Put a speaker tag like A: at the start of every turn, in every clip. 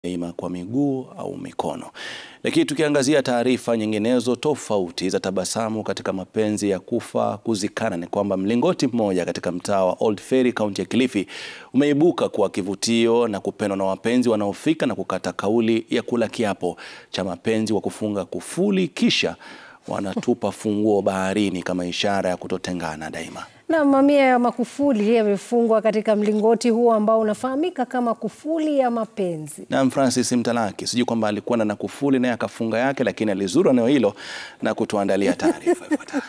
A: ima kwa miguu au mikono. Lakini tukiangazia taarifa nyinginezo tofauti za tabasamu katika mapenzi ya kufa kuzikana, ni kwamba mlingoti mmoja katika mtaa wa Old Ferry kaunti ya Kilifi umeibuka kuwa kivutio na kupendwa na wapenzi wanaofika na kukata kauli ya kula kiapo cha mapenzi wa kufunga kufuli kisha wanatupa funguo baharini kama ishara ya kutotengana daima.
B: Na mamia ya makufuli yamefungwa katika mlingoti huo ambao unafahamika kama kufuli ya mapenzi.
A: Na Francis Mtalaki sijui kwamba alikuwa na kufuli naye akafunga yake, lakini alizuru eneo hilo na kutuandalia taarifa ifuatayo.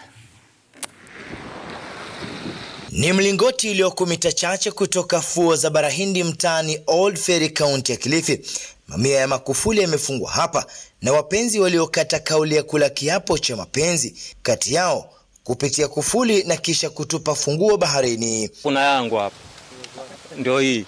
C: Ni mlingoti ulioko mita chache kutoka fuo za Barahindi mtaani Old Ferry kaunti ya Kilifi. Mamia ya makufuli yamefungwa hapa na wapenzi waliokata kauli ya kula kiapo cha mapenzi kati yao kupitia kufuli na kisha kutupa funguo baharini.
D: Kuna yangu hapa ndio hii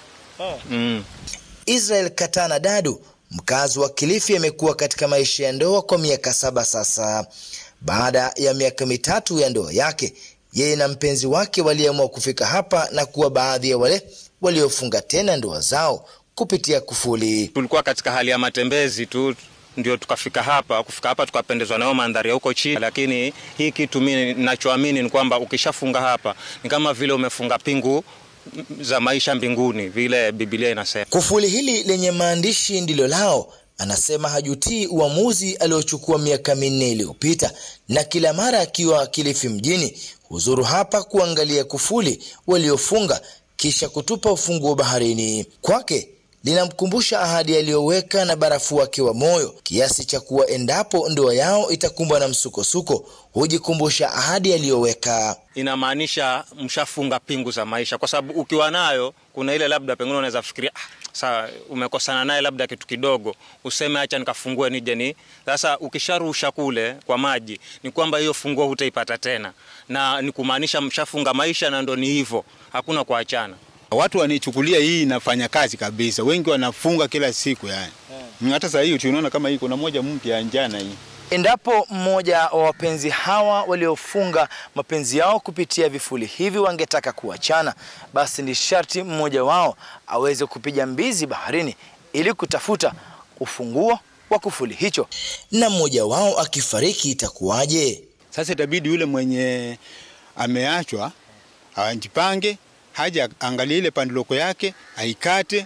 D: mm.
C: Israel Katana Dadu, mkazi wa Kilifi, amekuwa katika maisha ya ndoa kwa miaka saba sasa. Baada ya miaka mitatu ya ndoa yake, yeye na mpenzi wake waliamua kufika hapa na kuwa baadhi ya wale waliofunga tena ndoa zao kupitia kufuli.
D: Tulikuwa katika hali ya matembezi tu ndio tukafika hapa. Kufika hapa tukapendezwa nayo mandhari ya huko chini, lakini hii kitu mimi ninachoamini ni kwamba ukishafunga hapa ni kama vile umefunga pingu za maisha mbinguni, vile Biblia inasema.
C: Kufuli hili lenye maandishi ndilo lao. Anasema hajutii uamuzi aliochukua miaka minne iliyopita, na kila mara akiwa Kilifi mjini huzuru hapa kuangalia kufuli waliofunga kisha kutupa ufunguo baharini. Kwake linamkumbusha ahadi aliyoweka na barafu wake wa moyo, kiasi cha kuwa endapo ndoa yao itakumbwa na msukosuko hujikumbusha ahadi aliyoweka.
D: Inamaanisha mshafunga pingu za maisha, kwa sababu ukiwa nayo kuna ile labda pengine unaweza fikiria ah, saa umekosana naye labda kitu kidogo, useme acha nikafungue nije ni. Sasa ukisharusha kule kwa maji, ni kwamba hiyo funguo hutaipata tena, na ni kumaanisha mshafunga maisha, na ndo ni hivyo, hakuna kuachana.
E: Watu wanichukulia hii inafanya kazi kabisa, wengi wanafunga kila siku yani. Yeah. Hata sasa hii tunaona kama hii kuna moja mpya njana hii.
C: Endapo mmoja wa wapenzi hawa waliofunga mapenzi yao kupitia vifuli hivi wangetaka kuachana, basi ni sharti mmoja wao aweze kupiga mbizi baharini ili kutafuta ufunguo wa kufuli hicho. Na mmoja wao akifariki itakuwaje?
E: Sasa itabidi yule mwenye ameachwa ajipange, haja angalie ile pandiloko yake, aikate,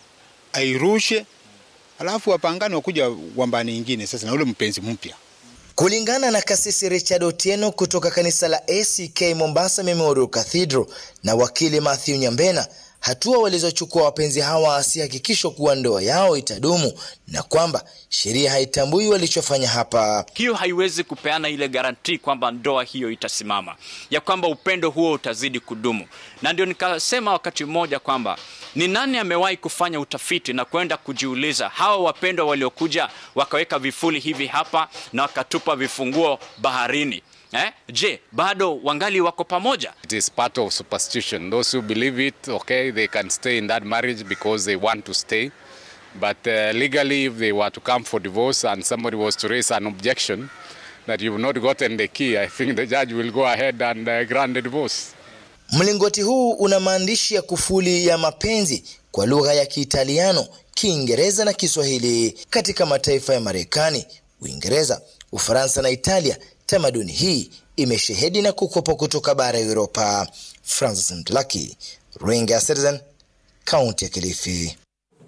E: airushe alafu wapangane wakuja wambani ingine sasa na ule mpenzi mpya.
C: Kulingana na kasisi Richard Otieno kutoka kanisa la ACK Mombasa Memorial Cathedral na wakili Matthew Nyambena, hatua walizochukua wapenzi hawa si hakikisho kuwa ndoa yao itadumu na kwamba sheria haitambui walichofanya hapa.
F: Hiyo haiwezi kupeana ile garantii kwamba ndoa hiyo itasimama, ya kwamba upendo huo utazidi kudumu. Na ndio nikasema wakati mmoja kwamba ni nani amewahi kufanya utafiti na kwenda kujiuliza hawa wapendwa waliokuja wakaweka vifuli hivi hapa na wakatupa vifunguo baharini Eh? Je, bado wangali wako pamoja?
G: It is part of superstition. Those who believe it, okay, they can stay in that marriage because they want to stay. But uh, legally, if they were to come for divorce and somebody was to raise an objection that you've not gotten the key, I think the judge will go ahead and uh, grant the divorce.
C: Mlingoti huu una maandishi ya kufuli ya mapenzi kwa lugha ya Kiitaliano, Kiingereza na Kiswahili. Katika mataifa ya Marekani, Uingereza, Ufaransa na Italia, tamaduni hii imeshehedi na kukopa kutoka bara ya Europa. Francis Mtlaki, Runinga ya Citizen, kaunti ya Kilifi.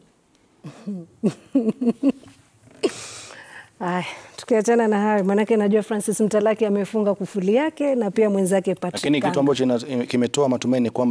B: Ay, tukiachana na hayo, maanake najua Francis Mtalaki amefunga kufuli yake na pia mwenzake
A: Lakini
B: Patrick
A: kitu ambacho kimetoa matumaini kwamba